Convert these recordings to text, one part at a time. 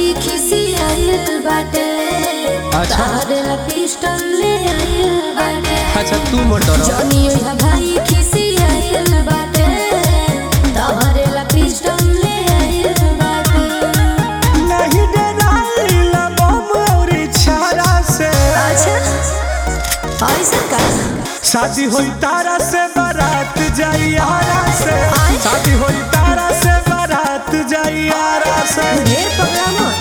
भाई खिसी आइल बाटे अच्छा। तारे ला पिस्टल ले आइल बाटे अच्छा तू मत डरो जॉनी ओइहा भाई खिसी आइल बाटे तारे ला पिस्टल ले आइल बाटे नहीं डराइला बम औरी छारा से अच्छा ऐसा का शादी होई तारा से बारात जाई आरा से आय। शादी होई तारा से बारात जाई आरा से ढेर पकड़ा मत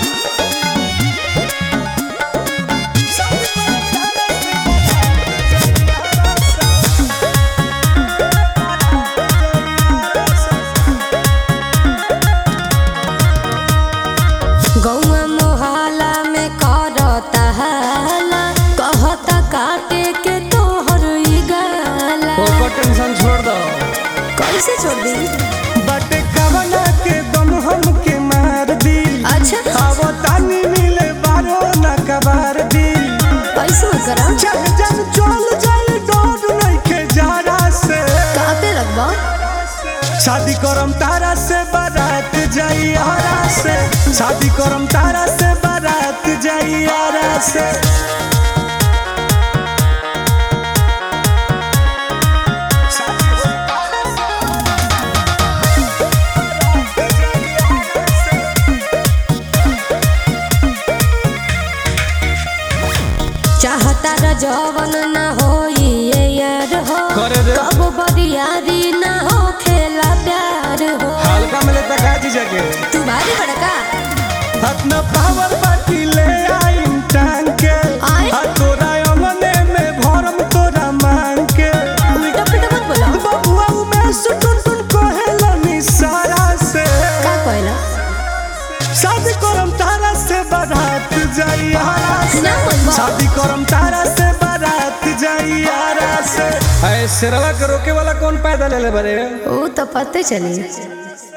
गौआ मोहल्ला में करता हाला कहता काटे के तोहर ई गाला ओकर टेंशन छोड़ दो कैसे छोड़ दी बट कवना के दम हमके मार दी अच्छा अब तानी मिले बारो न कबार दी पैसे मत करा चल जब चल जाए डोर नहीं के जारा से कापे लगवा शादी करम तारा से बारात जाई आरा से शादी करम तारा से बारात जाई आरा से चाहता र जवन न होई ये यार हो करे दे। कब बरियारी न हो खेला प्यार हो हल्का मिले तकाजी जगे तू भारी बड़का अपना पावर बाकी ले आई टांग के आय। आ तोरा अंगने में भरम तोरा मांग के उल्टा पुल्टा मत बोलो बबुआ में सुटुन टुन कहेला सारा से का कहला शादी करम तारा से बारात जाई आरा से ना बोलबो शादी करम तारा से बारात जाई आरा से ऐ शेरवा के रोके वाला कौन पैदा ले ले बरे वो तो पते चली